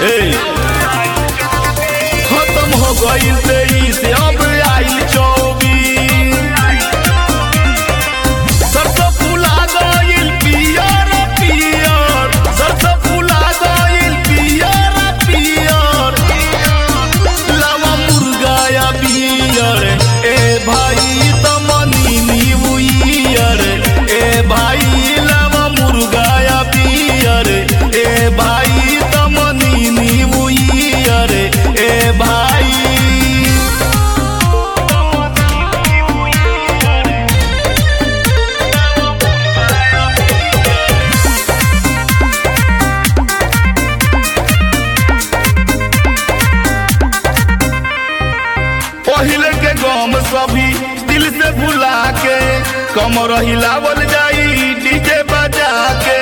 ए खत्म हो गईल तेईस अब आइल चौबीस सरसों फूला गईल पियर पियर सरसों फूला गईल पियर पियर लावा मुर्गा या बियर ए भाई तमनी न्यू ईयर ए भाई लावा मुर्गा या बियर ए भाई तमनी न्यू ईयर ए भाई पहिले के गम सभी दिल से भुला के कमर हिलावल जाई डीजे बजा के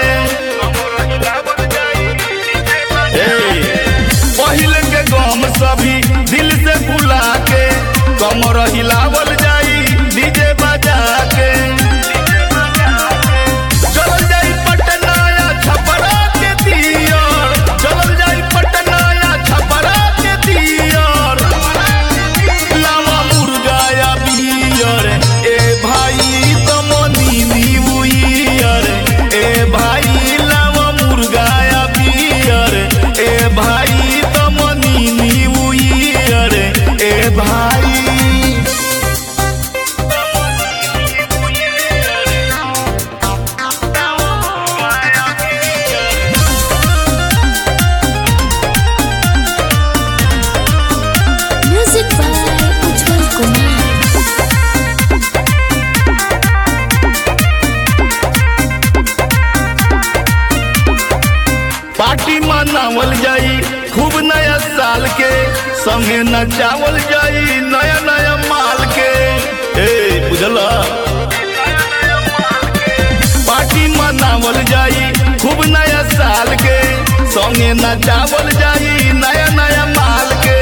ए, पहिले के गम सभी दिल से भुला के कमर हिलावल जाई डीजे बजा के चलल जाई पटना या छपरा के दियर चलल जाई पटना या छपरा के दियर लावा मुर्गा या बियर ए भाई तमनी न्यू ईयर ए भाई लावा मुर्गा या बियर ए भाई तमनी न्यू ईयर ए भाई Music by Ujjwal Kumar. Party मनावल जाई खूब नया साल के संगे नचावल जाई नया नया माल के ए बुझला पार्टी मनावल जाई खूब नया साल के संगे नचावल जाई नया नया माल के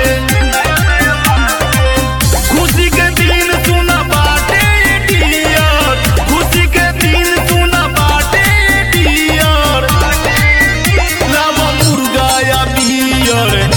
खुशी के दिन सुना बाटे डियर खुशी के दिन सुना बाटे डियर लावा मुर्गा या बियर